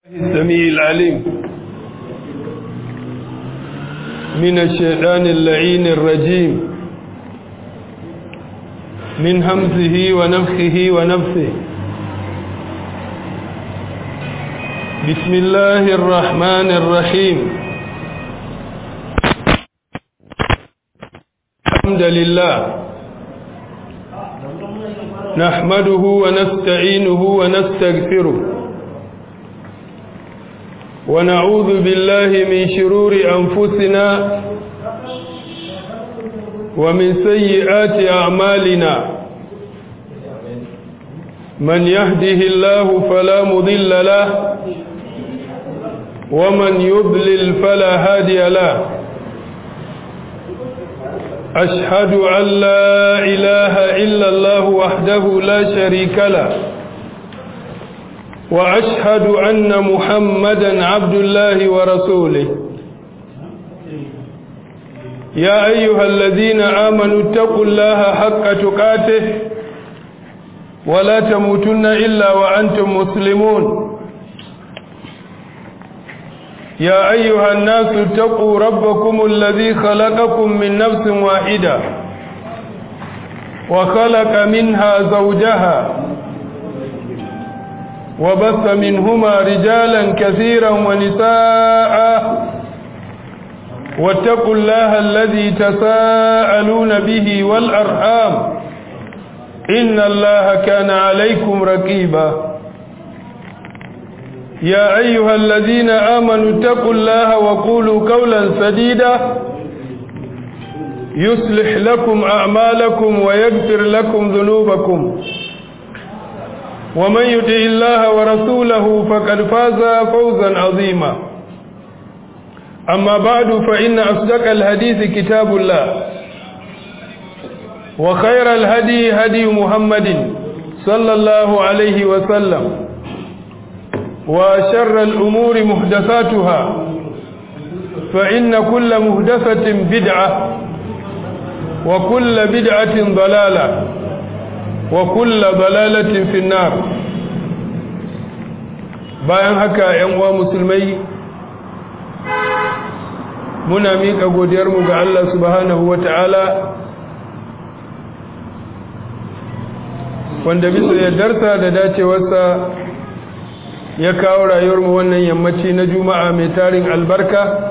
السميع العليم من الشيطان اللعين الرجيم من همزه ونفخه ونفثه بسم الله الرحمن الرحيم الحمد لله نحمده ونستعينه ونستغفره ونعوذ بالله من شرور أنفسنا ومن سيئات أعمالنا من يهده الله فلا مضل له ومن يضلل فلا هادي له أشهد أن لا إله إلا الله وحده لا شريك له وأشهد أن محمدا عبد الله ورسوله يا أيها الذين آمنوا اتقوا الله حق تقاته ولا تموتن إلا وأنتم مسلمون يا أيها الناس اتقوا ربكم الذي خلقكم من نفس واحدة وخلق منها زوجها وبث منهما رجالا كثيرا ونساء واتقوا الله الذي تساءلون به والأرحام إن الله كان عليكم رقيبا يا أيها الذين آمنوا اتقوا الله وقولوا قولا سديدا يصلح لكم أعمالكم ويغفر لكم ذنوبكم ومن يطع الله ورسوله فقد فاز فوزا عظيما أما بعد فإن أصدق الحديث كتاب الله وخير الهدي هدي محمد صلى الله عليه وسلم وشر الأمور محدثاتها فإن كل محدثة بدعة وكل بدعة ضلالة وكل ضلالة في النار bayan haka ‘yan uwa musulmai muna miƙa godiyarmu ga Allah subhanahu wa ta'ala wanda bisa yardarsa da dacewarsa ya kawo rayuwarmu wannan yammaci na juma'a mai tarin albarka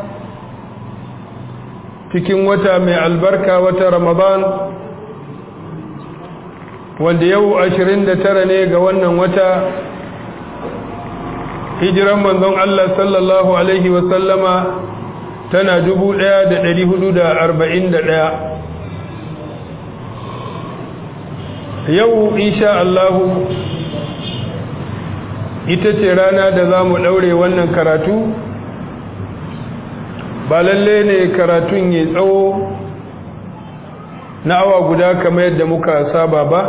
cikin wata mai albarka wata ramadan wanda yau 29 ne ga wannan wata hijiran manzon Allah sallallahu alaihi wasallama tana 1441 yau insha Allahu ita ce rana da za mu ɗaure wannan karatu ba lalle ne karatun ya tsawo na awa guda kamar yadda muka saba ba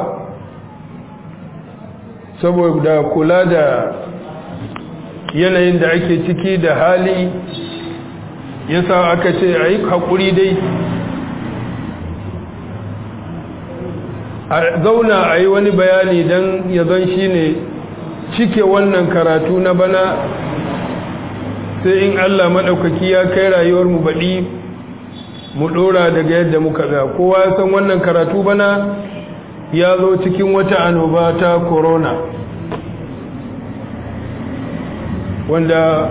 saboda kula da yanayin da ake ciki da hali yasa aka ce a yi haƙuri dai a zauna a yi wani bayani don ya zan shi ne cike wannan karatu na bana sai in Allah maɗaukaki ya kai rayuwarmu baɗi mu ɗora daga yadda muka ga kowa ya san wannan karatu bana ya zo cikin wata annoba ta corona wanda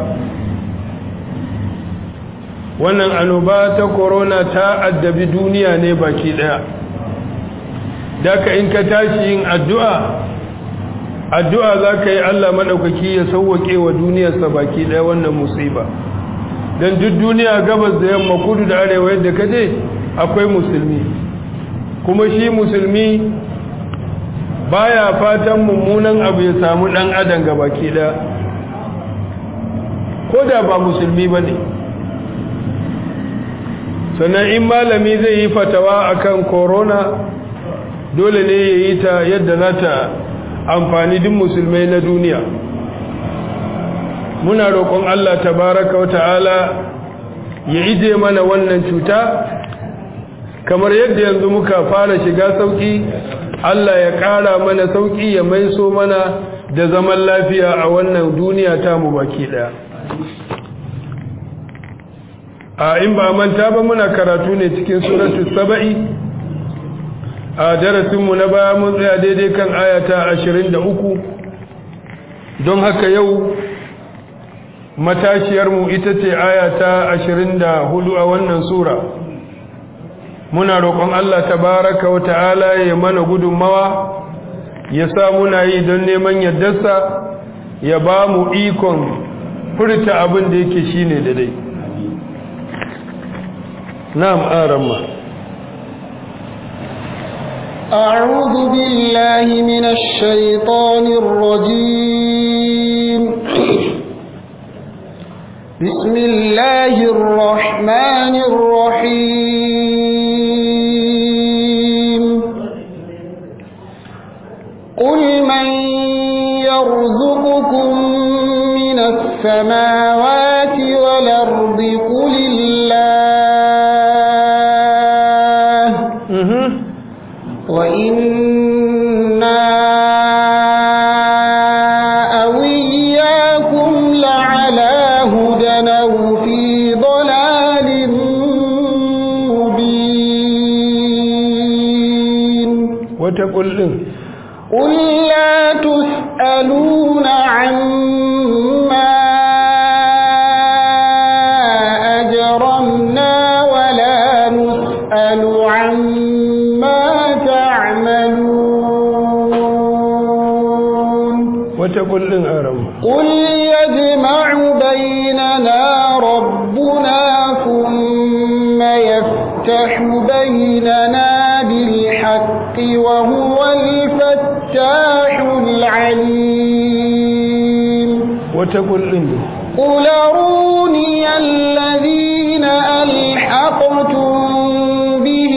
wannan annoba ta corona ta addabi duniya ne baki ɗaya daka in ka tashi yin addu'a addu'a za ka yi Allah maɗaukaki ya sauwaƙe wa duniyarsa baki ɗaya wannan musiba don duk duniya gabas da yamma kudu da arewa yadda ka je akwai musulmi kuma shi musulmi baya fatan mummunan abu ya samu ɗan adam ga baki ɗaya ko da ba musulmi ba ne sannan in malami zai yi fatawa akan corona dole ne ya yi ta yadda za ta amfani duk musulmai na duniya muna roƙon Allah tabaraka wata'ala ya ije mana wannan cuta kamar yadda yanzu muka fara shiga sauki Allah ya ƙara mana sauki ya maiso mana da zaman lafiya a wannan duniya ta mu baki daya a in ba manta ba muna karatu ne cikin suratu saba'i a darasinmu na baya mun tsaya daidai kan ayata ashirin da uku don haka yau matashiyarmu ita ce ayata ashirin da hudu a wannan sura muna roƙon Allah tabaraka wa ta'ala ya mana gudunmawa ya sa muna yi don neman yardarsa ya ba mu ikon furta abin da yake shine da dai na'am aramma أعوذ بالله من الشيطان الرجيم بسم الله الرحمن الرحيم قل من يرزقكم من السماوات والأرض قل الله وإنا أو إياكم لعلى هدى أو في ضلال مبين وتقول إن قل لا تسألون عما أجرمنا ولا نسأل عما تعملون وتقول إن أرمى قل يجمع بيننا ربنا ثم يفتح بيننا بالحق وهو الفتاح العليم وتقول إن قل أروني الذين ألحقتم به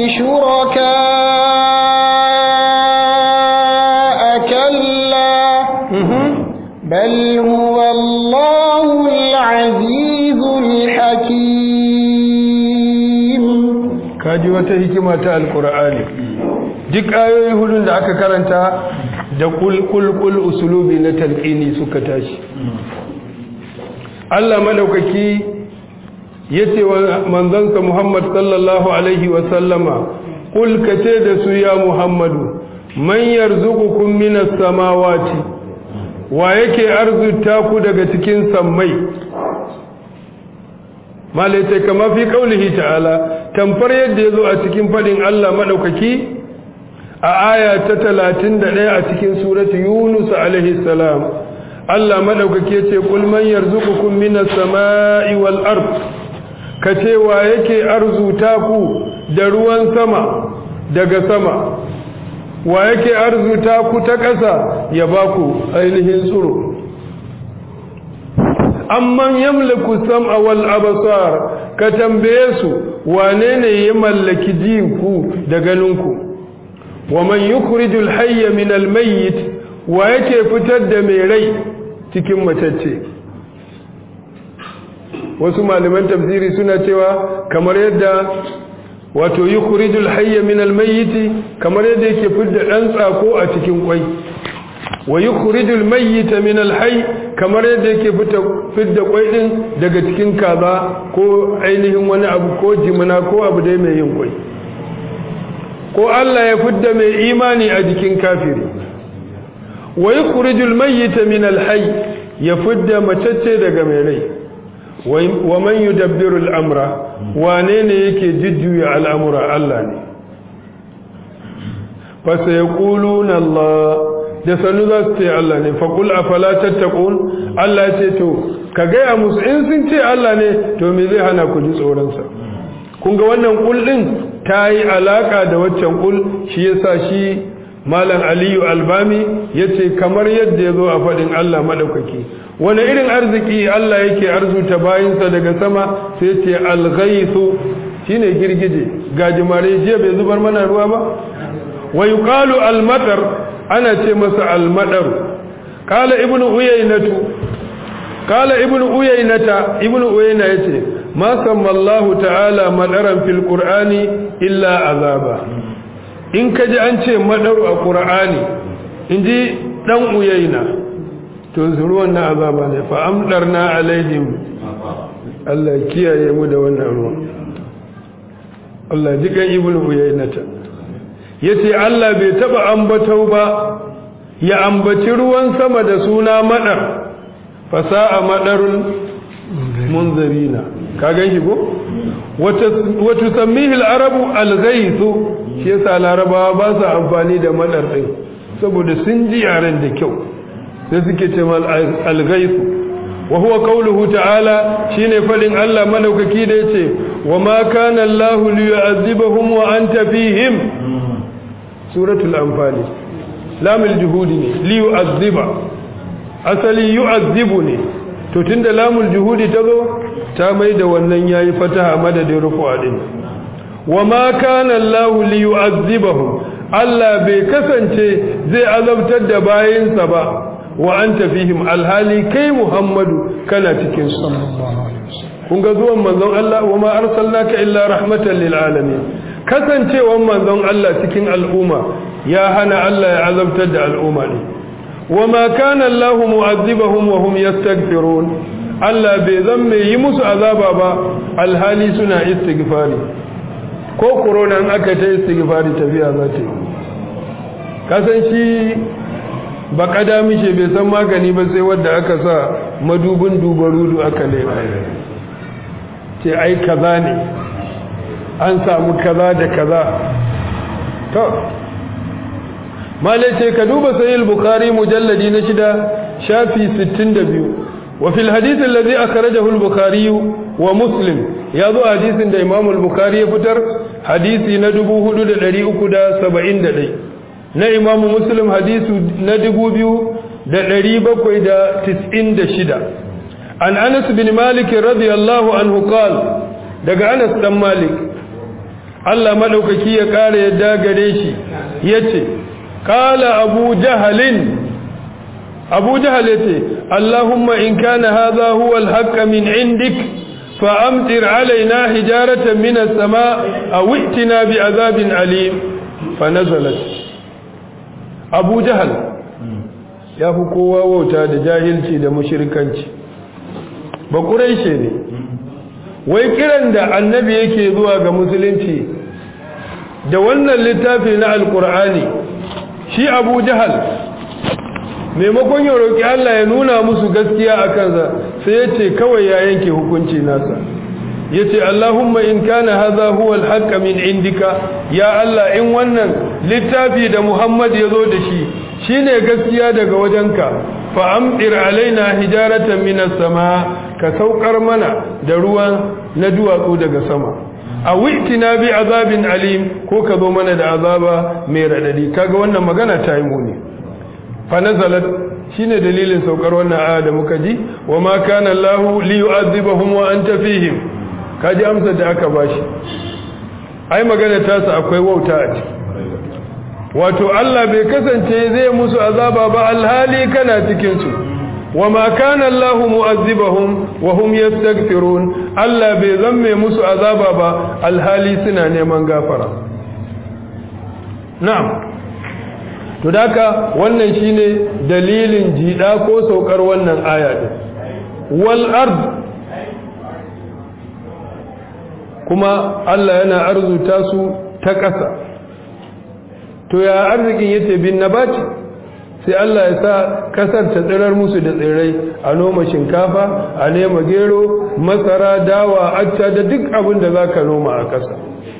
شركاء كلا بل هو الله العزيز الحكيم kaji wata hikima ta alkur'ani duk ayoyi hudun da aka karanta da kulkulkul usulubi na talqini suka tashi Allah madaukaki yace wa manzansa Muhammad sallallahu alaihi wa sallama kul kace da su ya Muhammadu man yarzuqukum minas samawati wa yake arzuta ku daga cikin sammai malaita kama fi kaulihi ta'ala tamfar yadda yazo a cikin fadin Allah madaukaki a aya ta 31 a cikin surati Yunus alaihi salam Allah madaukaki yace kul man yarzuqukum minas samai wal ard kace wa yake arzuta ku da ruwan sama daga sama wa yake arzuta ku ta ƙasa ya baku ainihin tsiro amman yamliku sam'a wal absar ka tambaye su wane ne ya mallaki jinku da ganinku wa man yukhrijul hayya min al mayyit wa yake fitar da mai rai cikin matacce wasu malaman tafsiri suna cewa kamar yadda wato yukhrijul hayya min al mayyit kamar yadda yake fitar dan tsako a cikin kwai wa yukhrijul mayyita min al-hayy kamar yadda yake fita fidda kwai din daga cikin kaza ko ainihin wani abu ko jimina ko abu dai mai yin kwai ko Allah ya fidda mai imani a jikin kafiri wa yukhrijul mayyita min al-hayy ya fidda matacce daga mai rai wa man yudabbiru al-amra wane ne yake jujjuya al'amura Allah ne fa sayaquluna Allah da sanu za su ce Allah ne faƙul a falatattakun Allah ce to ka gaya musu in sun ce Allah ne to me zai hana ku ji tsoronsa kun ga wannan ƙul ɗin ta yi alaƙa da waccan ƙul shi ya sa shi malam aliyu albami ya ce kamar yadda ya zo a faɗin Allah maɗaukaki wani irin arziki Allah yake arzuta bayinsa daga sama sai ce alghaisu shine girgije gajimare jiya bai zubar mana ruwa ba wa yuqalu almatar ana ce masa almadar kala ibnu uyaynatu kala ibnu uyaynata ibnu uyayna yace ma sammallahu ta'ala madaran fil qur'ani illa azaba in kaji an ce madaru a qur'ani inji dan uyaina to ruwan na azaba ne fa amdarna alaihim Allah kiyaye mu da wannan ruwan Allah jikan ibnu uyainata yace Allah bai taba ambato ba ya ambaci ruwan sama da suna madar fasa'a madarul munzirina ka ganshi ko wata sammihi al-arabu al-ghaythu shi yasa larabawa ba su amfani da madar din saboda sun ji yaren da kyau sai suke ce mal al-ghaythu wa huwa qawluhu ta'ala shine fadin Allah madaukaki da yace wa ma kana Allahu liyu'azzibahum wa anta fihim suratul anfal lamul juhudi ne liyu'azziba asali yu'azzibu ne to tunda lamul juhudi tazo ta mai da wannan yayi fataha madadin rufu'a din wa ma kana Allahu liyu'azzibahum Allah bai kasance zai azabtar da bayinsa ba wa anta fihim alhali kai Muhammadu kana cikin su kun ga zuwan manzon Allah wa ma arsalnaka illa rahmatan lil alamin kasancewan manzon Allah cikin al'umma ya hana Allah ya azabtar da al'umma ne wa ma kana Allah mu'azzibahum wa hum yastaghfirun Allah bai zan mai yi musu azaba ba alhali suna istighfari ko corona in aka ta istighfari tafiya za ta yi kasan shi ba kada mishe bai san magani ba sai wadda aka sa madubin dubarudu aka lera ce ai kaza ne an samu kaza da kaza to malai ce ka duba sahih bukhari mujalladi na shida shafi 62 wa fil hadith alladhi akhrajahu al-bukhari wa muslim ya zo hadisin da imam al-bukhari ya fitar hadisi na 4371 na imamu muslim hadisu na dubu biyu da ɗari bakwai da tis'in da shida an anas bin malik radiyallahu anhu qal daga anas dan malik Allah madaukaki ya ƙara yadda gare shi yace qala abu jahalin abu jahal yace allahumma in kana hadha huwa al min indik fa amtir alaina hijaratan min as-sama' aw i'tina bi azabin alim fa nazalat abu jahal ya fi kowa wauta da jahilci da mushirkanci ba ƙuraishe ne wai kiran da annabi yake zuwa ga musulunci da wannan littafi na alkur'ani shi abu jahal maimakon ya roƙi Allah ya nuna musu gaskiya a kansa sai ya ce kawai ya yanke hukunci nasa ya ce Allahumma in kana haza huwa alhaqqa min indika ya Allah in wannan littafi da Muhammad ya zo da shi shine gaskiya daga wajenka fa amdir alaina hijaratan minas sama ka saukar mana da ruwan na duwatsu daga sama a wi'tina bi azabin alim ko ka zo mana da azaba mai radadi kaga wannan magana ta yi muni fa nazalat shine dalilin saukar wannan aya da muka ji wa ma kana Allahu li yu'adhibahum wa anta fihim kaji amsar da aka bashi ai magana tasa akwai wauta a ciki wato Allah bai kasance zai musu azaba ba alhali kana cikin su wama kana Allah mu'azzibahum wa hum yastaghfirun Allah bai zamme musu azaba ba alhali suna neman gafara na'am to daka wannan shine dalilin jida ko saukar wannan aya din wal ard kuma Allah yana arzuta su ta ƙasa to ya arzikin yace bin nabati sai Allah ya sa kasar ta tsirar musu da tsirrai a noma shinkafa a nema gero masara dawa acca da duk abin da zaka noma a ƙasa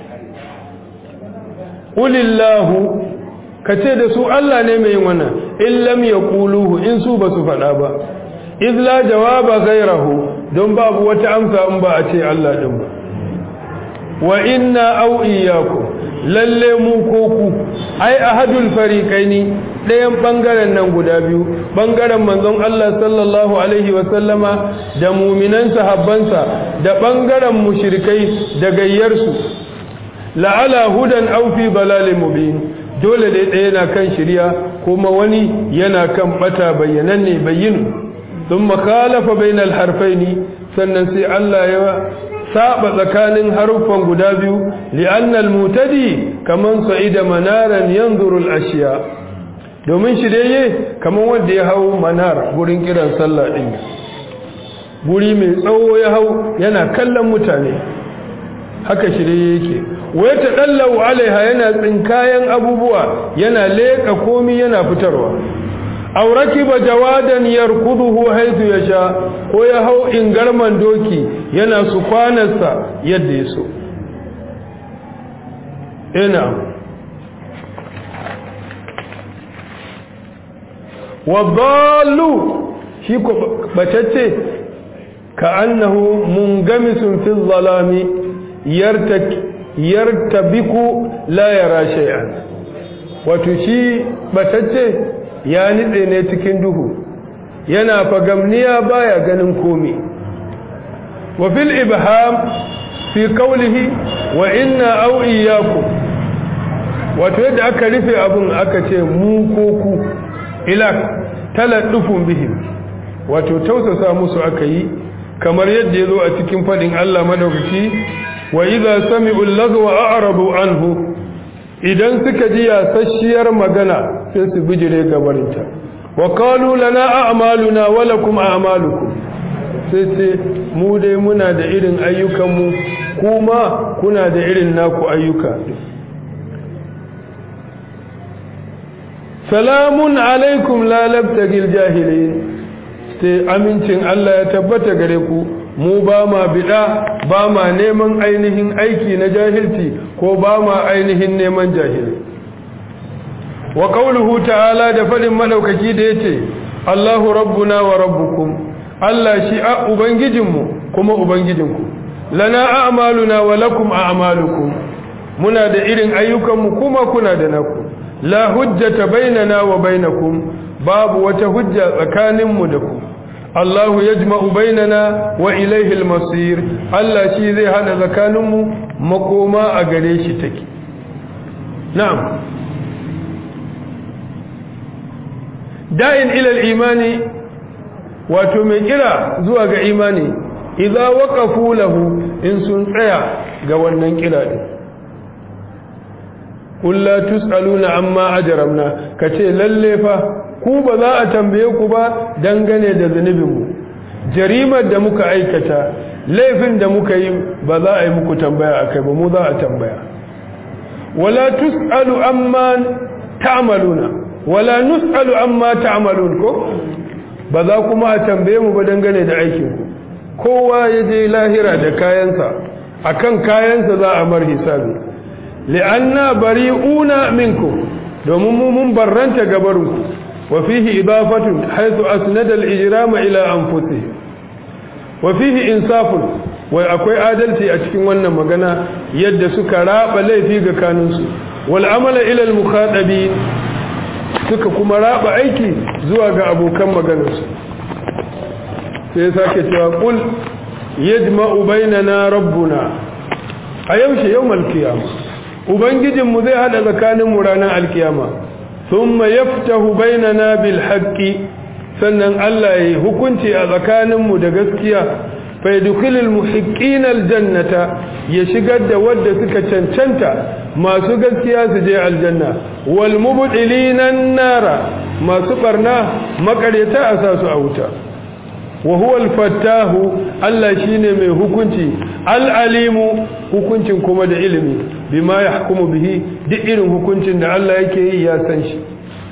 ulillahu ka ce da su Allah ne mai yin wannan in lam yaquluhu in su ba su faɗa ba iz la jawaba ghayrahu don babu wata amsa in ba a ce Allah din ba wa inna aw iyyakum lalle mu ko ku ai ahadul fariqaini ɗayan bangaren nan guda biyu bangaren manzon Allah sallallahu alaihi wa sallama da mu'minan sahabbansa da bangaren mushrikai da gayyarsu la'ala hudan aw fi balalin mubin dole dai ɗaya yana kan shirya kuma wani yana kan bata bayyananne bayyin thumma khalafa bainal harfaini sannan sai Allah ya saba tsakanin haruffan guda biyu li'annal mutadi kaman sa'ida manaran yanzuru al-ashiya domin shiryayye kamar wanda ya hau manar gurin kiran sallah din guri mai tsawo ya hau yana kallon mutane haka shirye yake wai ta dallau alaiha yana tsinkayen abubuwa yana leka komi yana fitarwa auraki ba jawadan yarkuduhu haitu ya sha ko ya hau ingarman doki yana su kwanarsa yadda ya so ina wadallu shi ko batacce ka annahu mungamisun fi zalami yartabiku la yara shay'an wato shi batacce ya nitse ne cikin duhu yana fagamniya baya ganin komi wa fil ibham fi qawlihi wa inna aw iyyakum wato yadda aka rufe abun aka ce mu ko ku ila taladdufun bihim wato tausasa musu aka yi kamar yadda ya zo a cikin fadin Allah madaukaki wa idza sami'u lagwa a'radu anhu idan suka ji yasasshiyar magana sai su bijire gabarinta wa qalu lana a'maluna wa lakum a'malukum sai sai mu dai muna da irin ayyukanmu kuma kuna da irin naku ayyuka salamun alaikum la labtagil jahilin sai amincin Allah ya tabbata gare ku mu ba ma bida ba ma neman ainihin aiki na jahilci ko ba ma ainihin neman jahili wa qawluhu ta'ala da fadin madaukaki da yace Allahu rabbuna wa rabbukum Allah shi a ubangijinmu kuma ubangijinku lana a'maluna wa lakum a'malukum muna da irin ayyukanmu kuma kuna da naku la hujjata bainana wa bainakum babu wata hujja tsakaninmu da ku Allahu yajma'u bainana wa ilayhi al-masir Allah shi zai hada tsakaninmu makoma a gare shi take na'am da'in ila al-imani wato mai kira zuwa ga imani idza waqafu lahu in sun tsaya ga wannan kira din kulla tusaluna amma ajramna kace lalle fa ku ba za a tambaye ku ba dangane da zunubinmu jarimar da muka aikata laifin da muka yi ba za a yi muku tambaya akai ba mu za a tambaya wala tusalu amma ta'maluna wala nusalu amma ta'malun ko ba za kuma a tambaye mu ba dangane da aikin ku kowa ya je lahira da kayansa akan kayansa za a mar hisabi li'anna bari'una minkum domin mu mun barranta gabarinku wa fihi idafatun haythu asnada al-ijrama ila anfusihim wa fihi insafun wai akwai adalci a cikin wannan magana yadda suka raba laifi ga kanunsu wal amala ila al-mukhadabin suka kuma raba aiki zuwa ga abokan maganarsu sai sake cewa qul yajma'u bainana rabbuna a yaushe yawmal qiyamah ubangijinmu zai hada tsakaninmu ranar alkiyama thumma yaftahu bainana bil haqqi sannan Allah ya hukunci a tsakaninmu da gaskiya fa yadkhulul muhiqqina aljannata ya shigar da wadda suka cancanta masu gaskiya su je aljanna wal mubdilina nara masu barna makaryata a sa su a wuta wa huwa al-fattahu Allah shine mai hukunci al-alimu hukuncin kuma da ilimi bima yahkumu bihi duk irin hukuncin da Allah yake yi ya san shi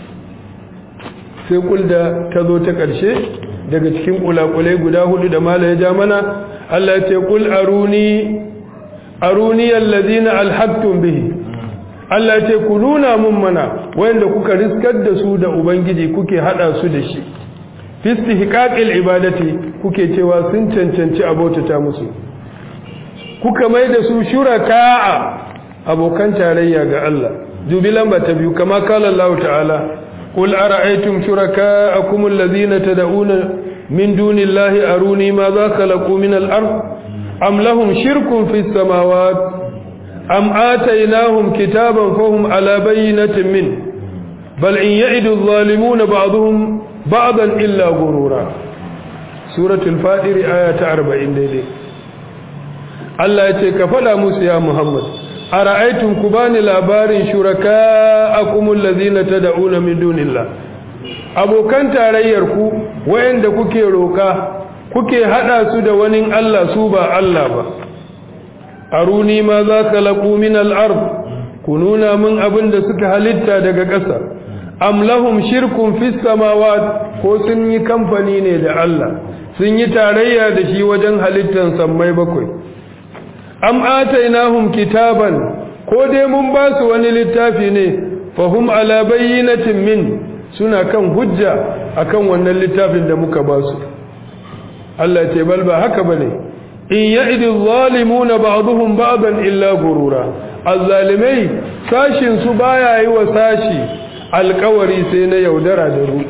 sai kulda ta zo ta ƙarshe daga cikin kulakulai guda hudu da mala ya ja mana Allah ya ce kul aruni aruni allazina alhaqtum bihi Allah ya ce ku nuna mun mana wanda kuka riskar da su da ubangiji kuke hada su da shi fi istihqaqil ibadati kuke cewa sun cancanci abotata musu kuka mai da su shuraka'a abokan tarayya ga Allah dubi lamba ta biyu kama kala Allah ta'ala qul ara'aytum shuraka'akum alladhina tad'una min dunillahi aruni ma za khalaqu min al-ard am lahum shirkun fis samawati am atainahum kitaban fahum ala bayyinatin min bal in ya'idu adh-dhalimuna ba'dhum ba'dan illa gurura suratul fatir aya ta 40 daidai Allah ya ce ka fada musu ya Muhammad ara'aytum kubani labarin shuraka'akum allazina tad'una min dunillah abokan tarayyar ku wayanda kuke roka kuke hada su da wani Allah su ba Allah ba aruni ma za khalaqu min al-ard kununa min abinda suka halitta daga ƙasa am lahum shirkun fis samawat ko sun yi kamfani ne da Allah sun yi tarayya da shi wajen halittan sammai bakwai am atainahum kitaban ko dai mun ba su wani littafi ne fahum ala bayyinatin min suna kan hujja akan wannan littafin da muka ba su Allah ce bal ba haka bane in ya'idi zalimuna ba'dhum ba'dan illa gurura azzalimai sashin su baya yi wa sashi alkawari sai na yaudara da rudi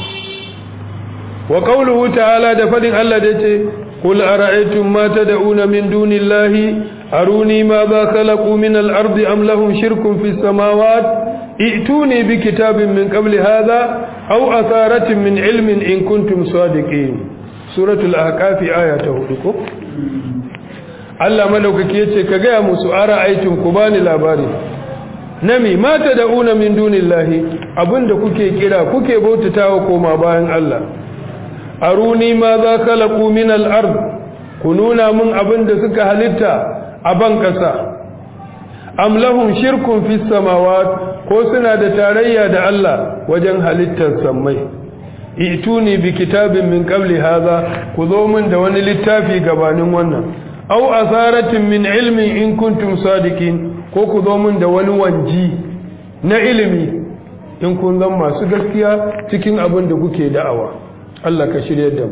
wa qawluhu ta'ala da fadin Allah da yace qul ara'aytum ma tad'una min dunillahi aruni ma ba khalaqu min al-ardi am lahum shirkun fis samawati i'tuni bi kitabin min qabli hadha aw atharatin min ilmin in kuntum sadiqin suratul ahqaf aya ta 4 ko Allah madaukaki yace ka ga musu ara'aytum ku bani labari nami mata da'una min dunillahi abinda kuke kira kuke bautatawa koma bayan Allah aruni ma za khalaqu min al-ard kununa mun abinda suka halitta a ban kasa am lahum shirkun fis samawat ko suna da tarayya da Allah wajen halittar sammai ituni bi kitabin min qabli hadha ku zo min da wani littafi gabanin wannan aw asaratin min ilmin in kuntum sadiqin ko ku zo min da wani wanji na ilimi in kun zan masu gaskiya cikin abin da kuke da'awa Allah ka shirye da mu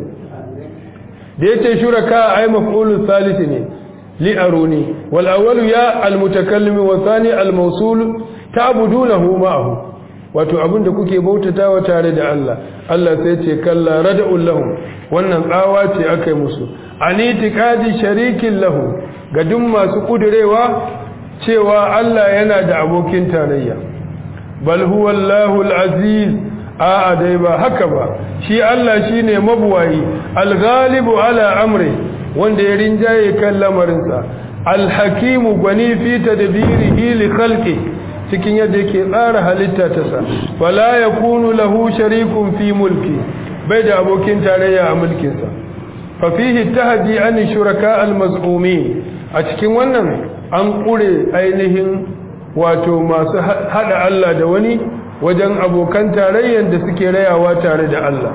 da yace shuraka ay maf'ulun salisi ne li aruni wal awwalu ya al mutakallim wa thani al mawsul ta'budunahu ma'ahu wato abin da kuke bautatawa tare da Allah Allah sai ce kalla rad'ul lahum wannan tsawa ce akai musu anitiqadi sharikin lahu ga duk masu kudurewa cewa Allah yana da abokin tarayya bal huwa Allahul aziz a dai ba haka ba shi Allah shine mabuwayi al-ghalibu ala amri wanda ya rinjaye kan lamarinsa al-hakimu gwani fi tadbirihi li khalqi cikin yadda yake tsara halitta ta sa fala yakunu lahu sharikun fi mulki bai da abokin tarayya a mulkinsa fa fihi tahdi an shuraka al-maz'umin a cikin wannan an ƙure ainihin wato masu haɗa Allah da wani wajen abokan tarayyar da suke rayawa tare da Allah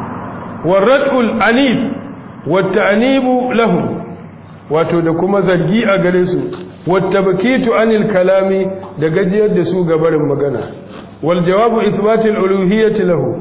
warratul anif wata anibu lahu wato da kuma zargi a gare su wata bakitu anil kalami da gajiyar da su gabarin magana wal jawabu isbatil uluhiyyati lahu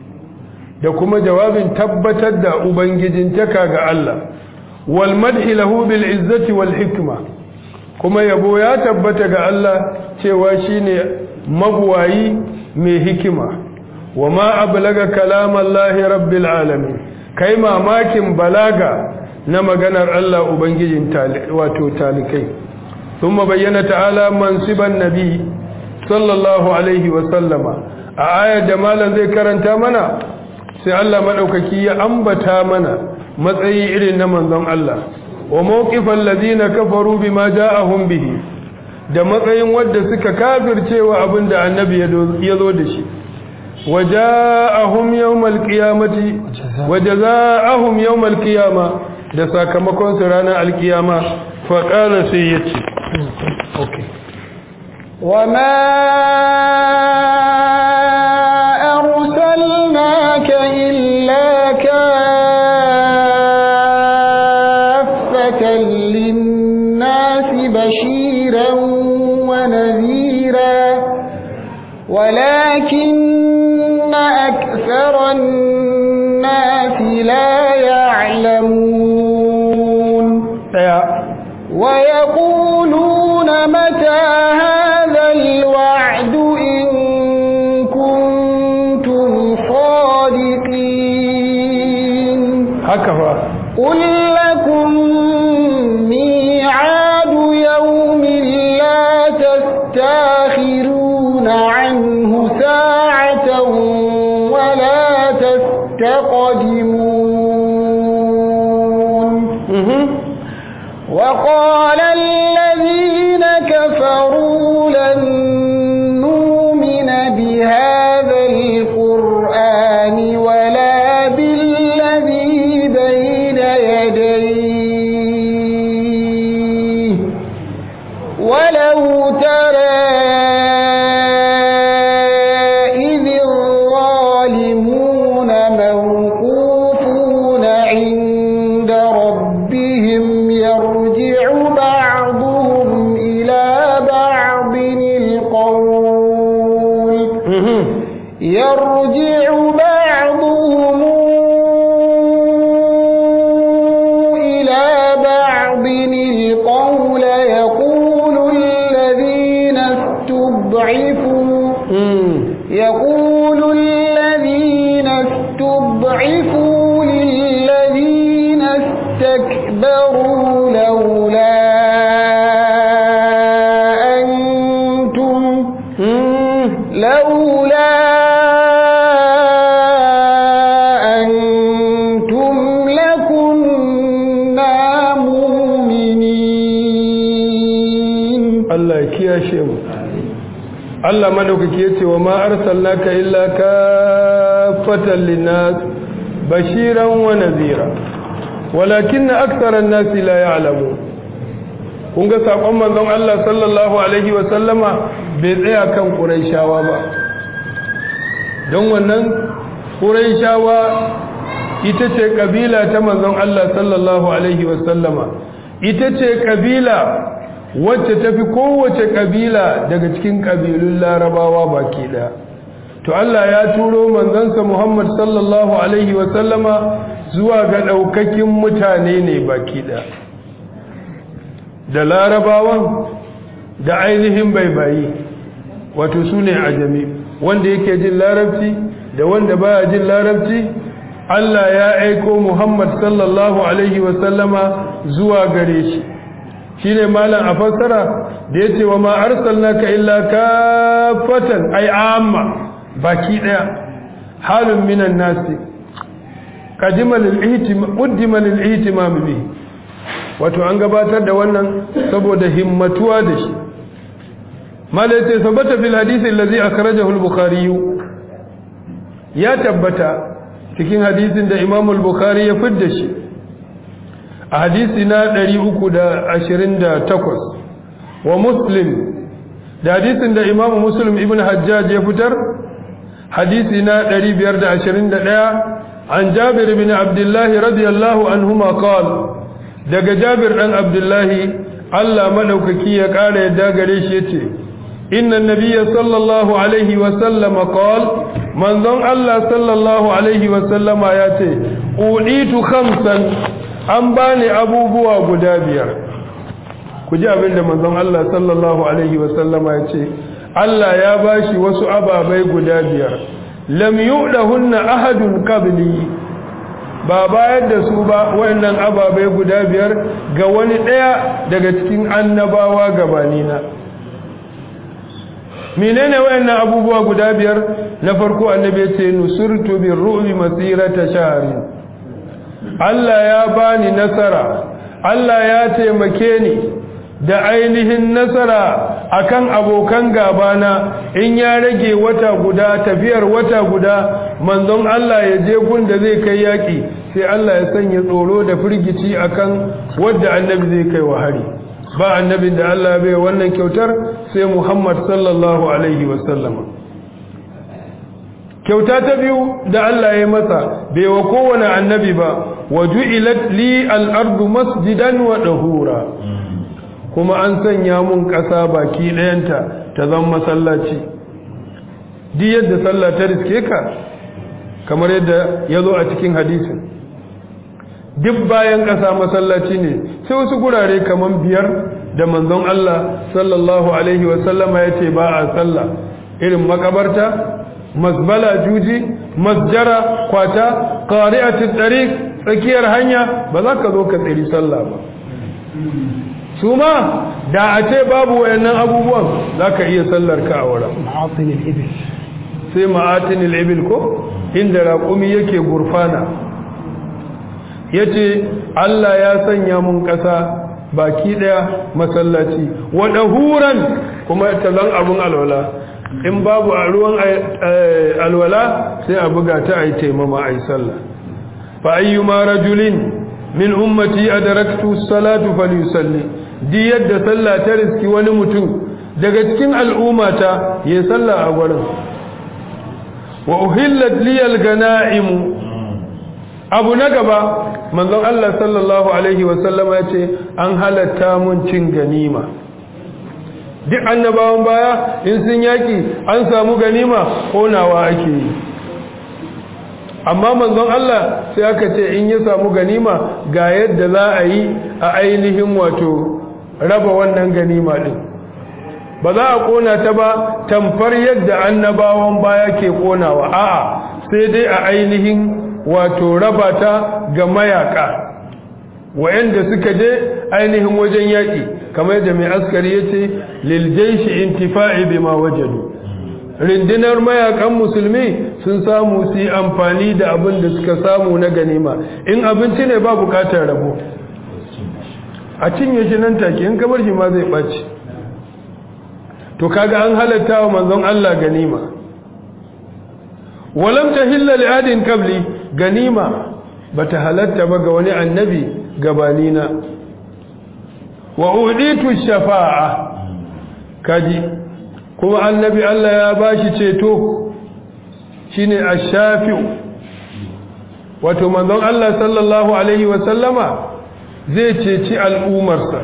da kuma jawabin tabbatar da ubangijintaka ga Allah wal madhi lahu bil izzati wal hikma kuma yabo ya tabbata ga Allah cewa shine mabuwayi mai hikima wa ma ablaga kalamallahi rabbil alamin kai mamakin balaga na maganar Allah ubangijin wato talikai thumma bayyana ta'ala mansiban nabi sallallahu alaihi wa sallama a ayar da malam zai karanta mana sai Allah madaukaki ya ambata mana matsayi irin na manzon Allah wa mawqifal ladina kafaru bima ja'ahum bihi da matsayin wanda suka kafircewa abinda annabi ya zo da shi waja'ahum yawmal qiyamati wajaza'ahum yawmal qiyama da sakamakon su ranar alkiyama fa qala sai yace okay وما أرسلناك إلا كافة للناس بشيرا ونذيرا ولكن أكثر الناس لا يعلمون ويقولون متى هذا الوعد إن كنتم صادقين هكذا قل لكم ميعاد يوم لا تستاخرون عنه ساعة ولا تستقدمون وقال الذين كفروا يديه ولو ترى إذ الظالمون موقوفون عند ربهم يرجع بعضهم إلى بعض القول يرجع بعضهم إلى بعض القول يقول الذين استضعفوا يقول الذين استضعفوا للذين استكبروا لولا أنتم لولا أنتم لكنا مؤمنين Allah ya kiyashe mu Allah madaukaki yace wa ma arsalnaka illa kafatan linnas bashiran wa nadhira walakinna aktharan nasi la ya'lamun kun ga sakon manzon Allah sallallahu alaihi wa sallama bai tsaya kan Qurayshawa ba don wannan Qurayshawa ita ce kabila ta manzon Allah sallallahu alaihi wa sallama ita ce kabila wacce tafi kowace kabila daga cikin kabilun larabawa baki daya to Allah ya turo manzansa Muhammad sallallahu alaihi wa sallama zuwa ga daukakin mutane ne baki daya da larabawan da ainihin baibayi wato su ne ajami wanda yake jin larabci da wanda baya jin larabci Allah ya aiko Muhammad sallallahu alaihi wa sallama zuwa gare shi shine malam a fassara da yace wa ma arsalnaka illa kafatan ay amma baki daya halun minan nasi qadima lil ihtimam qaddima lil ihtimam bi wato an gabatar da wannan saboda himmatuwa da shi malam yace sabata fil hadisi allazi akhrajahu al bukhari ya tabbata cikin hadisin da imam al bukhari ya fidda shi a hadisi na 328 wa muslim da hadisin da imam muslim ibn hajjaj ya fitar hadisi na 521 an jabir bin abdullahi radiyallahu anhuma qala daga jabir dan abdullahi Allah madaukaki ya kara yadda gare shi yace inna nabiyya sallallahu alaihi wa sallama qala manzon Allah sallallahu alaihi wa sallama yace uditu khamsan an bani abubuwa guda biyar ku ji abin da manzon Allah sallallahu alaihi wasallama ya ce Allah ya bashi wasu ababai guda biyar lam yu'dahunna ahadun qabli ba bayar da su ba wayannan ababai guda biyar ga wani daya daga cikin annabawa gabanina menene wayannan abubuwa guda biyar na farko annabi ya ce nusurtu birru'bi masirata shahrin Allah ya bani nasara Allah ya taimake ni da ainihin nasara akan abokan gabana in ya rage wata guda tafiyar wata guda manzon Allah ya je gun da zai kai yaki sai Allah ya sanya tsoro da firgici akan wanda annabi zai kai wa hari ba annabin da Allah bai wannan kyautar sai Muhammad sallallahu alaihi wasallama kyauta ta biyu da Allah ya masa bai wa kowane annabi ba wa ju'ilat li al-ardu masjidan wa dahura kuma an sanya mun ƙasa baki ɗayanta ta zama masallaci duk yadda sallah ta riske ka kamar yadda ya zo a cikin hadisin duk bayan ƙasa masallaci ne sai wasu gurare kamar biyar da manzon Allah sallallahu alaihi wasallama ya ce ba a sallah irin makabarta mazbala juji masjara kwata qari'atut tariq tsakiyar hanya ba za ka zo ka tsiri sallah ba su ma da a ce babu wayannan abubuwan za ka iya sallar ka a wurin sai ma'atinil ibil ko inda raƙumi yake gurfana ya ce Allah ya sanya mun ƙasa baki ɗaya masallaci waɗa huran kuma talan abun alwala in babu a ruwan alwala sai a buga ta a yi taimama a yi sallah fa ayyuma rajulin min ummati adraktu salatu falyusalli di yadda sallah ta riski wani mutum daga cikin al'ummata ya salla a gurin wa uhillat liyal ganaimu abu na gaba manzon Allah sallallahu alaihi wasallama ya ce an halatta mun cin ganima duk annabawan baya in sun yaki an samu ganima konawa ake yi amma manzon Allah sai aka ce in ya samu ganima ga yadda za a yi a ainihin wato raba wannan ganima din ba za a kona ta ba tamfar yadda annabawan baya ke konawa a'a sai dai a ainihin wato raba ta ga mayaka wayanda suka je ainihin wajen yaki kamar yadda mai askari yace lil jayshi intifa'i bima wajadu rindinar mayakan musulmi sun samu su yi amfani da abin da suka samu na ganima in abinci ne ba bukatar rabo a cinye shi nan take in kamar shi ma zai ɓaci to kaga an halatta wa manzon Allah ganima walam tahilla li adin qabli ganima bata halatta ba ga wani annabi gabanina wa uditu shafa'a kaji kuma annabi Allah ya bashi ceto shine ash-shafi'u wato manzon Allah sallallahu alaihi wa sallama zai ceci al'umarsa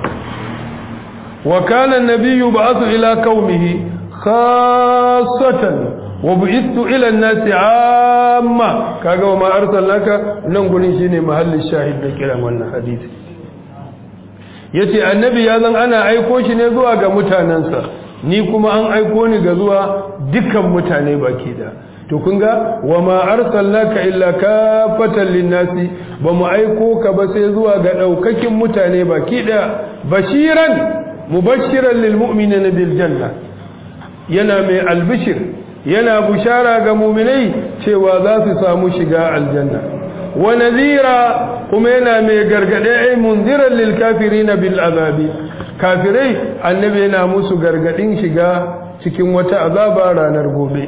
wa kana an-nabiyyu ba'athu ila qaumihi khassatan wa bu'ithu ila an-nasi 'amma kaga wa ma arsalnaka nan gurin shine mahallin shahid da kiran wannan hadisi yace annabi ya zan ana aiko shi ne zuwa ga mutanansa ni kuma an aiko ni ga zuwa dukkan mutane baki da to kun ga wa ma arsalnaka illa kafatan linnasi ba mu aiko ka ba sai zuwa ga daukakin mutane baki da bashiran mubashiran lil mu'minina bil janna yana mai albishir yana bushara ga mu'minai cewa za su samu shiga aljanna wa nadhira kuma yana mai gargade ai munziran lil kafirina bil azabi kafirai annabi yana musu gargadin shiga cikin wata azaba ranar gobe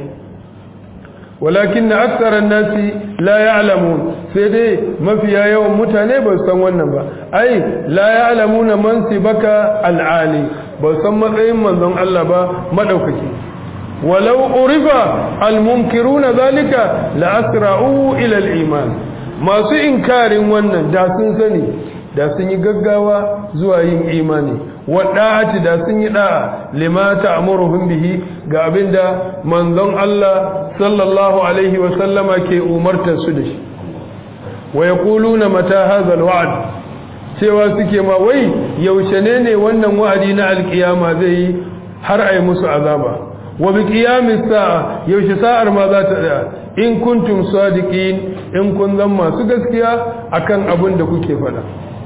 walakin aktharan nasi la ya'lamun sai dai mafiya yawan mutane ba san wannan ba ai la ya'lamuna mansibaka al'ali ba san matsayin manzon Allah ba madaukaki walau urifa almunkiruna zalika la asra'u ila al-iman masu inkarin wannan da sun sani da sun yi gaggawa zuwa yin imani wadda'ati da sun yi da'a lima ta'muruhum bihi ga abinda manzon Allah sallallahu alaihi wa sallama ke umartar su da shi wa yaquluna mata hadha alwa'd cewa suke ma wai yaushe ne ne wannan wa'adi na alkiyama zai yi har ai musu azaba wa bi qiyamis sa'a yaushe sa'ar ma za ta tsaya in kuntum sadiqin in kun zan masu gaskiya akan abin da kuke faɗa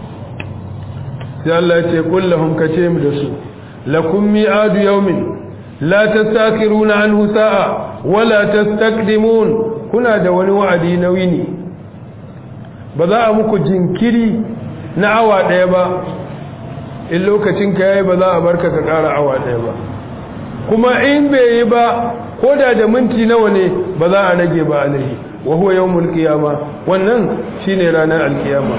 sai Allah ya ce kullahum kace mu da su lakum mi'adu yawmin la tastakhiruna anhu sa'a wala tastaqdimun kuna da wani wa'adi na wini ba za a muku jinkiri na awa daya ba in lokacin ka yayi ba za a barka ka ƙara awa daya ba kuma in bai yi ba ko da da minti nawa ne ba za a rage ba alaihi wa huwa yawmul qiyama wannan shine ranar alkiyama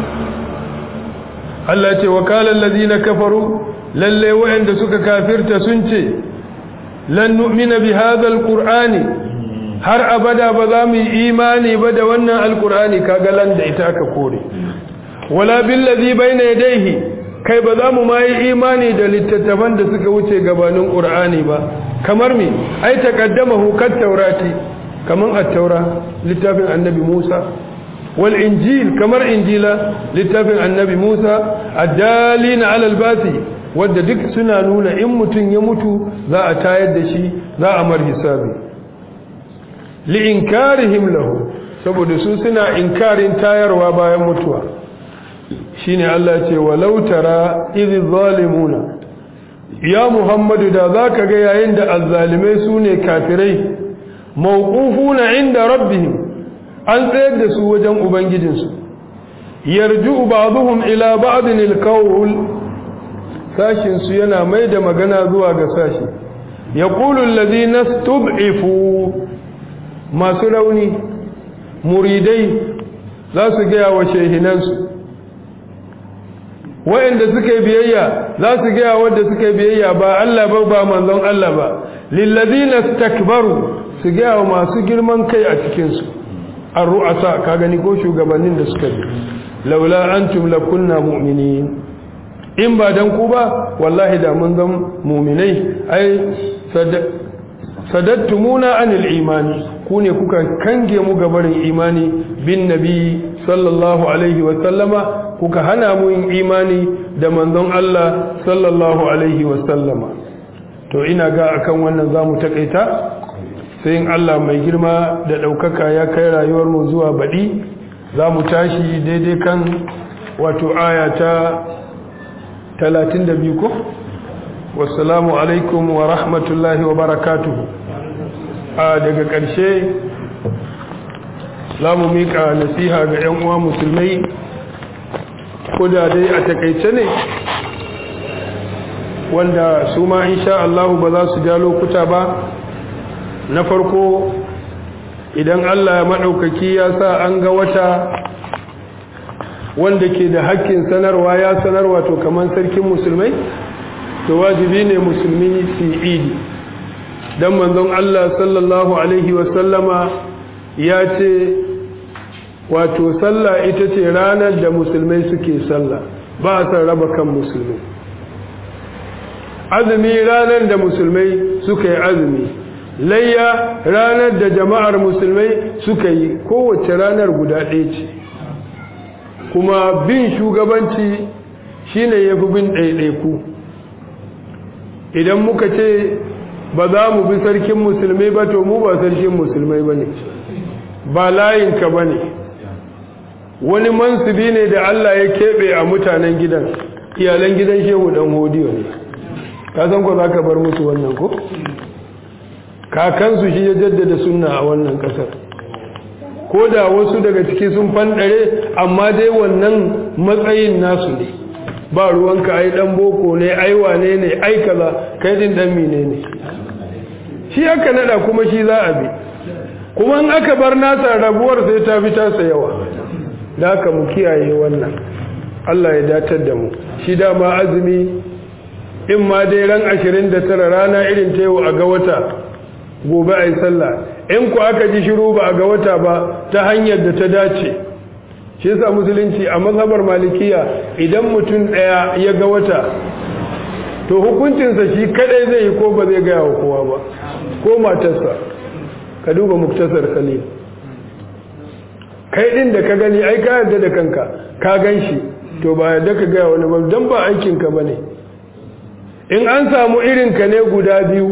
Allah ce wa kala allazina kafaru lalle wa'anda suka kafirta sun ce lan nu'mina bi hadha alqur'ani har abada ba za mu yi imani ba da wannan alqur'ani kaga lan da ita aka kore wala bil ladhi bayna yadayhi kai ba za mu ma yi imani da littattafan da suka wuce gabanin qur'ani ba kamar me ai taqaddamahu kat taurati kaman at-taura littafin annabi Musa wal injil kamar injila littafin annabi Musa addalina ala albasi wanda duk suna nuna in mutun ya mutu za a tayar da shi za a mar hisabi li inkarihim lahu saboda su suna inkarin tayarwa bayan mutuwa shine Allah ya ce walau tara idh zalimuna ya muhammadu da zaka ga yayin da azzalimai sune kafirai mawqufuna inda rabbihim an tsayar da su wajen ubangijinsu yarju ba'dhum ila ba'din alqawl sashin su yana mai da magana zuwa ga sashi yaqulu alladhina istud'ifu masu rauni muridai za su gaya wa shehinansu wa'anda suka yi biyayya za su gaya wanda suka yi biyayya ba Allah ba ba manzon Allah ba lillazina istakbaru su gaya wa masu girman kai a cikin su ar-ru'asa ka gani ko shugabannin da suka bi laula antum lakunna mu'minin in ba dan ku ba wallahi da mun zan mu'minai ai sadattumuna anil imani ku ne kuka kange mu gabarin imani bin nabi sallallahu alaihi wa sallama kuka hana mu yin imani da manzon Allah sallallahu alaihi wa sallama to ina ga akan wannan zamu takaita sai in Allah mai girma da daukaka ya kai rayuwar mu zuwa badi zamu tashi daidai kan wato aya ta 32 ko wassalamu alaikum wa rahmatullahi wa barakatuhu a daga ƙarshe za mu miƙa nasiha ga 'yan uwa musulmai ko da dai a takaice ne wanda su ma insha Allah ba za su ja lokuta ba na farko idan Allah ya maɗaukaki ya sa an ga wata wanda ke da hakkin sanarwa ya sanarwa to kamar sarkin musulmai to wajibi ne musulmi su idi don manzon Allah sallallahu Alaihi wasallama ya ce wato sallah ita ce ranar da musulmai suke sallah ba a san raba kan musulmi azumi ranar da musulmai suka yi azumi layya ranar da jama'ar musulmai suka yi kowace ranar guda ɗaya ce kuma bin shugabanci shine ya fi bin ɗaiɗaiku idan muka ce ba za mu bi sarkin musulmai ba to mu ba sarkin musulmai ba ne ba layinka ba ne wani mansubi ne da Allah ya keɓe a mutanen gidan iyalan gidan shehu ɗan hodiyo ne ka san ko za ka bar musu wannan ko kakansu shi ya jaddada sunna a wannan ƙasar ko da wasu daga ciki sun fanɗare amma dai wannan matsayin nasu ne ba ruwanka ai dan boko ne ai wane ne ai kaza kai din dan mine ne shi aka nada kuma shi za a bi kuma in aka bar nasa rabuwar sai ta fi tasa yawa da haka mu kiyaye wannan Allah ya datar da mu shi dama azumi in ma dai ran 29 rana irin ta yau a ga wata gobe ai sallah in ku aka ji shiru ba a ga wata ba ta hanyar da ta dace shi yasa musulunci a mazhabar malikiya idan mutum daya ya ga wata to hukuncinsa shi kadai zai yi ko ba zai gaya wa kowa ba ko matarsa ka duba muktasar khalil kai din da ka gani ai ka yarda da kanka ka gan shi to ba yarda ka gaya wani ba don ba aikinka ba ne in an samu irinka ne guda biyu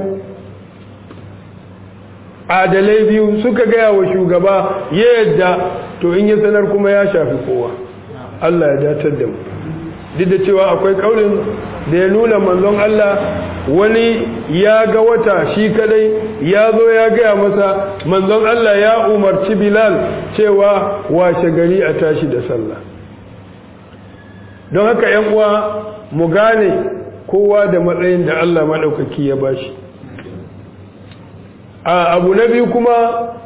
adalai biyu suka gaya wa shugaba ya yadda to in ya sanar kuma ya shafi kowa Allah ya datar da mu duk da cewa akwai kaulin da ya nuna manzon Allah wani ya ga wata shi kadai ya zo ya gaya masa manzon Allah ya umarci Bilal cewa washe gari a tashi da sallah don haka ‘yan uwa mu gane kowa da matsayin da Allah maɗaukaki ya bashi a abu na biyu kuma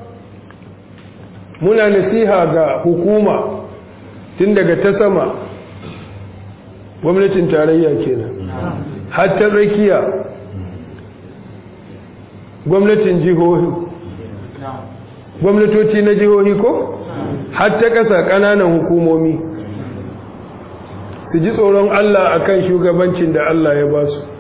muna nasiha ga hukuma tun daga ta sama gwamnatin tarayya kenan har ta tsakiya gwamnatin jihohi gwamnatoci na jihohi ko har ta ƙasa ƙananan hukumomi su ji tsoron Allah akan shugabancin da Allah ya ba su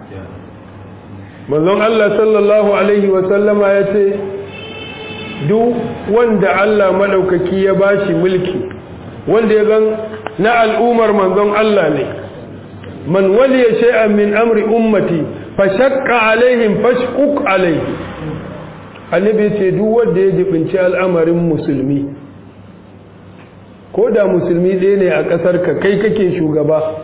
manzon Allah sallallahu alaihi wasallama ya ce duk wanda Allah maɗaukaki ya ba shi mulki wanda ya zan na al'umar manzon Allah ne man waliya shay'an min amri ummati fa shaqqa alaihim fashquq alaihi annabi ce duk wanda ya jibinci al'amarin musulmi ko da musulmi ɗaya ne a ƙasar ka kai kake shugaba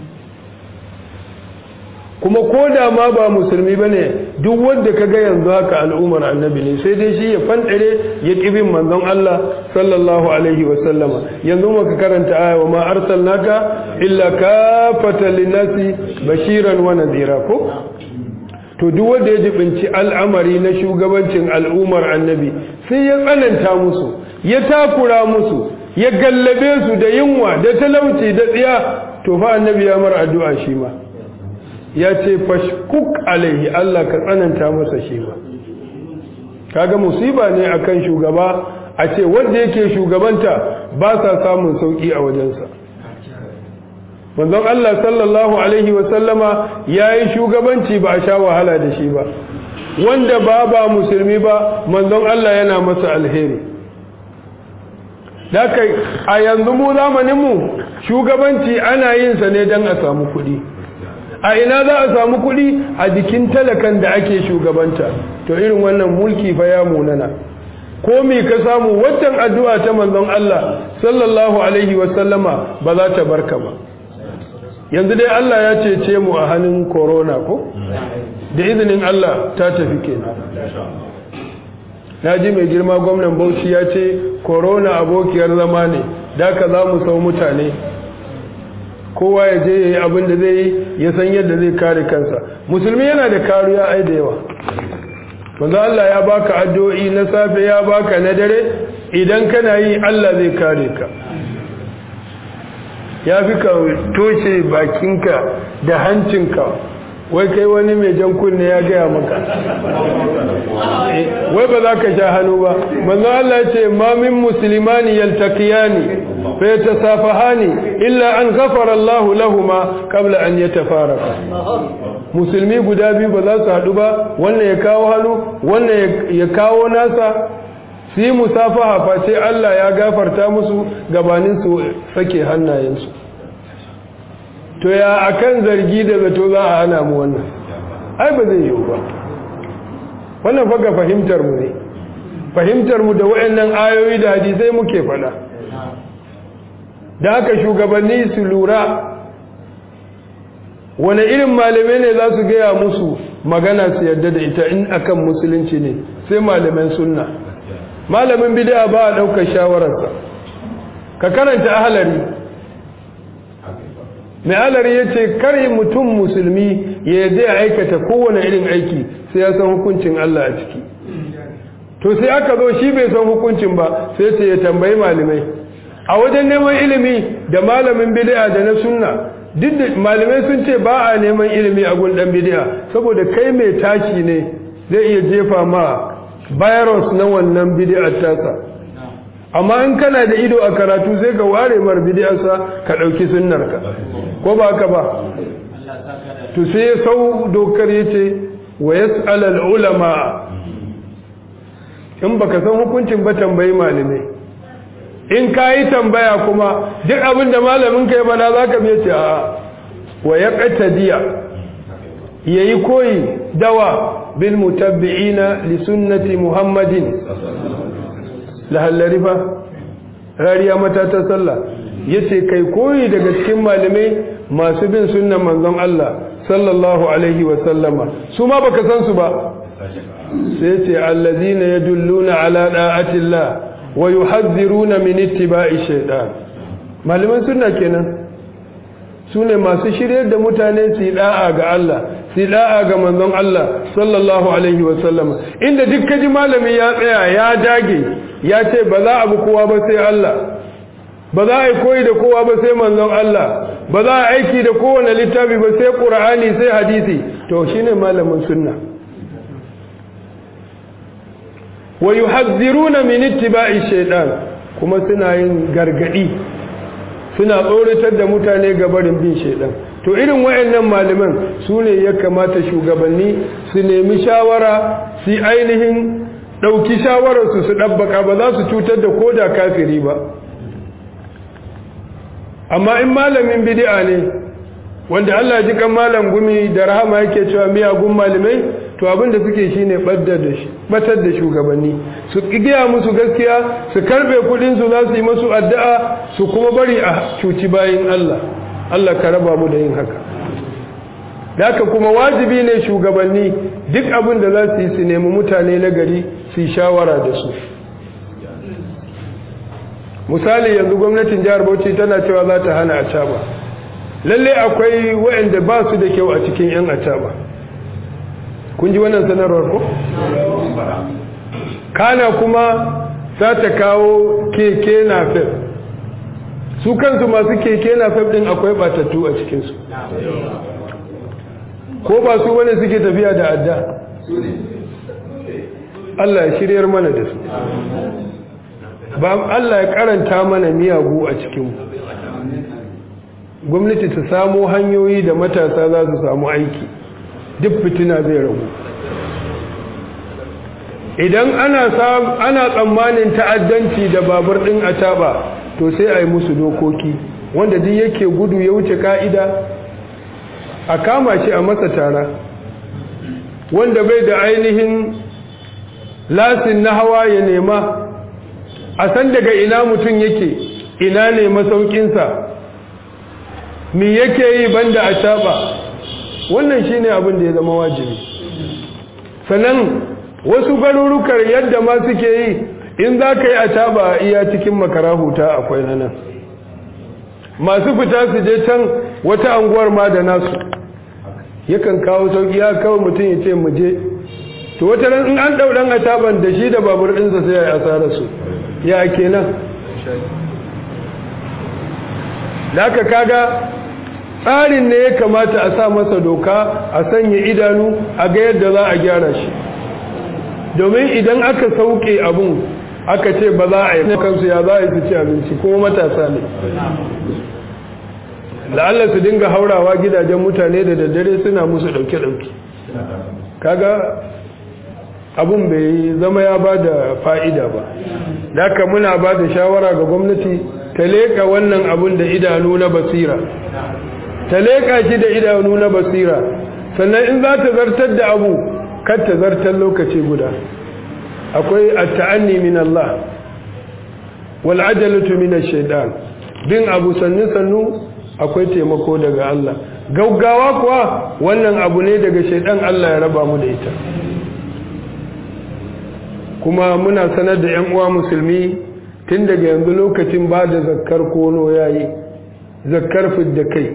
kuma ko da ma ba musulmi ba ne duk wanda ka ga yanzu haka al'ummar annabi ne sai dai shi ya fanɗare ya ƙibin manzon Allah sallallahu alaihi wasallama yanzu maka karanta aya wa ma arsalnaka illa kafata linnasi bashiran wa nadhira ko to duk wanda ya jibinci al'amari na shugabancin al'ummar annabi sai ya tsananta musu ya takura musu ya gallabe su da yunwa da talauci da tsiya to fa annabi ya mar addu'a shi ma ya ce fashkuk alaihi Allah ka tsananta masa shi ma kaga musiba ne akan shugaba a ce wanda yake shugabanta ba sa samun sauki a wajensa manzon Allah sallallahu alaihi wa sallama yayi shugabanci ba a sha wahala da shi ba wanda ba ba musulmi ba manzon Allah yana masa alheri da kai a yanzu mu zamaninmu shugabanci ana yin sa ne don a samu kuɗi a ina za a samu kuɗi a jikin talakan da ake shugabanta to irin wannan mulki fa ya munana ko me ka samu waccan addu'a ta manzon Allah sallallahu alaihi wasallama ba za ta barka ba yanzu dai Allah ya cece mu a hannun corona ko da izinin Allah ta tafi kenan na ji mai girma gwamnan bauchi ya ce corona abokiyar zama ne da ka za mu sau mutane kowa ya je ya yi abin da zai yi ya san yadda zai kare kansa musulmi yana da kariya ai da yawa manzo Allah ya baka addu'o'i na safe ya baka na dare idan kana yi Allah zai kare ka ya fi ka toshe bakinka da hancinka wai kai wani mai jan kunne ya gaya maka wai ba za ka sha hannu ba manzo Allah ce ma min muslimani yaltaqiyani fa yatasafahani illa an ghafara Allah lahumma qabla an yatafaraka musulmi guda biyu ba za su haɗu ba wannan ya kawo hannu wannan ya kawo nasa su yi musafaha face Allah ya gafarta musu gabanin su sake hannayensu to ya akan zargi da zato za a hana mu wannan ai ba zai yiwu ba wannan faga fahimtar mu ne fahimtar mu da wayannan ayoyi da hadisai muke fada da haka shugabanni su lura wani irin malamai ne za su gaya musu magana su yadda da ita in akan musulunci ne sai malaman sunna malamin bid'a ba a ɗaukar shawararsa ka karanta ahalari mai alari ya ce kare mutum musulmi ya yadda ya aikata kowane irin aiki sai ya san hukuncin Allah a ciki to sai aka zo shi bai san hukuncin ba sai ce ya tambayi malamai a wajen neman ilimi da malamin bid'a da na sunna duk da malamai sun ce ba a neman ilimi a gun dan bid'a saboda kai mai tashi ne zai iya jefa ma virus na wannan bid'ar tasa amma in kana da ido a karatu sai ka ware mar bid'arsa ka dauki sunnarka ko ba ka ba to sai ya sau dokar yace wa yas'al al ulama in baka san hukuncin ba tambayi malamai in kayi tambaya kuma duk abin da malamin ka ya bana zaka biye ce a wa yaqtadiya yayi koyi dawa bil mutabbi'ina li sunnati muhammadin lahallari fa rariya mata ta sallah yace kai koyi daga cikin malamai masu bin sunnan manzon Allah sallallahu alaihi wa sallama su ma baka san su ba sai yace allazina yadulluna ala da'atillah wa yuhadhiruna min ittiba'i shaytan malaman sunna kenan sune masu shiryar da mutane su da'a ga Allah su da'a ga manzon Allah sallallahu alaihi wa sallama inda duk kaji malami ya tsaya ya dage ya ce ba za a bi kowa ba sai Allah ba za a yi koyi da kowa ba sai manzon Allah ba za a aiki da kowane littafi ba sai Qur'ani sai hadisi to shine malamin sunna wa yuhadhiruna min ittiba'i shaytan kuma suna yin gargadi suna tsoratar da mutane ga barin bin shaytan to irin wayannan malaman su ne ya kamata shugabanni su nemi shawara su ainihin ɗauki shawararsu su ɗabbaka ba za su cutar da ko da kafiri ba amma in malamin bidi'a ne wanda Allah ji kan malam gumi da rahama yake cewa miyagun malamai to abin da suke shine batar da shugabanni su giya musu gaskiya su karbe kudin su za su yi musu addu'a su kuma bari a cuci bayin Allah Allah ka raba mu da yin haka da haka kuma wajibi ne shugabanni duk abin da za su yi su nemi mutane na gari su yi shawara da su misali yanzu gwamnatin jihar bauchi tana cewa za ta hana acaba lalle akwai waɗanda ba su da kyau a cikin 'yan acaba kun ji wannan sanarwar ko? kana kuma za ta kawo keke na fef su kansu masu keke na ɗin akwai batattu a cikinsu ko ba su wani suke tafiya da adda Allah ya shiryar mana da su ba Allah ya karanta mana miyagu a cikinmu gwamnati ta samo hanyoyi da matasa za su samu aiki duk fitina zai ragu idan ana ana tsammanin ta'addanci da babur din ataba to sai a yi musu dokoki wanda duk yake gudu ya wuce ka'ida a kama shi a masa tara wanda bai da ainihin lasin na hawa ya nema a san daga ina mutum yake ina ne masaukinsa mi yake yi banda a taba wannan shine abin da ya zama wajibi sannan wasu garurukar yadda ma suke yi in za ka yi a taba iya cikin makara huta akwai nan masu fita su je can wata anguwar ma da nasu yakan kawo sauki ya kawo mutum ya ce mu je to wata ran in an ɗauɗan a taban da shi da babur ɗinsa sai ya yi asararsu ya kenan da aka kaga tsarin ne ya kamata a sa masa doka a sanya idanu a ga yadda za a gyara shi domin idan aka sauke abun aka ce ba za a yi kansu ya za a yi su ci abinci kuma matasa ne la'alla su dinga haurawa gidajen mutane da daddare suna musu ɗauke-ɗauke kaga abun bai zama ya ba da fa'ida ba da muna ba da shawara ga gwamnati ta leƙa wannan abun da idanu na basira ta leƙa shi da idanu na basira sannan in za ta zartar da abu kar ta zartar lokaci guda akwai at-ta'anni min Allah wal ajalatu min ash-shaytan bin abu sannu sannu akwai taimako daga Allah gaugawa kuwa wannan abu ne daga shaytan Allah ya raba mu da ita kuma muna sanar da ƴan uwa musulmi tun daga yanzu lokacin ba da zakkar kono yayi zakkar fidda kai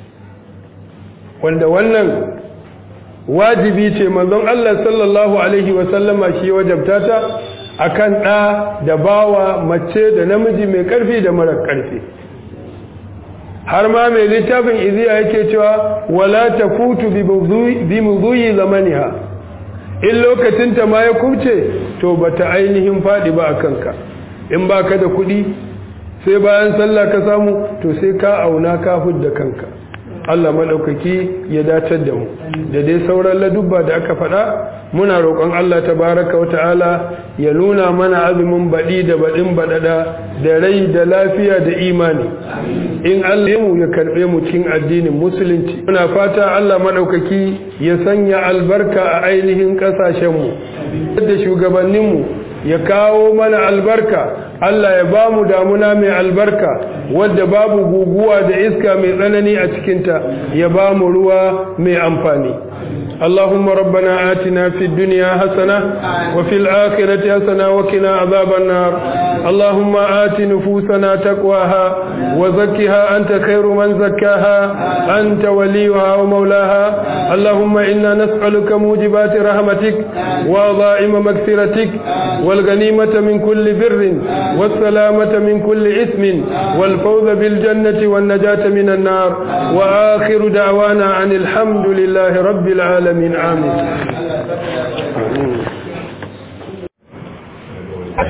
wanda wannan wajibi ce manzon Allah sallallahu alaihi wasallama shi wajabta ta akan ɗa da bawa mace da namiji mai ƙarfi da mara ƙarfi har ma mai littafin iziya yake cewa wala tafutu bi mudhuyi zamaniha in lokacin ta ma ya kubce to bata ainihin fadi ba a kanka in baka da kuɗi sai bayan sallah ka samu to sai ka auna ka hudda kanka Allah maɗaukaki ya datar da mu da dai sauran ladubba da aka faɗa muna roƙon Allah tabaraka wa ta'ala ya nuna mana azumin baɗi da baɗin baɗaɗa da rai da lafiya da imani in Allah mu ya karɓe mu cikin addinin musulunci muna fata Allah maɗaukaki ya sanya albarka a ainihin ƙasashenmu da shugabanninmu ya kawo mana albarka Allah ya ba mu damuna mai albarka wadda babu guguwa da iska mai tsanani a cikinta ya ba mu ruwa mai amfani اللهم ربنا آتنا في الدنيا حسنة وفي الآخرة حسنة وقنا عذاب النار اللهم آت نفوسنا تقواها وزكها أنت خير من زكاها أنت وليها ومولاها اللهم إنا نسألك موجبات رحمتك وضائم مغفرتك والغنيمة من كل بر والسلامة من كل إثم والفوز بالجنة والنجاة من النار وآخر دعوانا عن الحمد لله رب العالمين آمين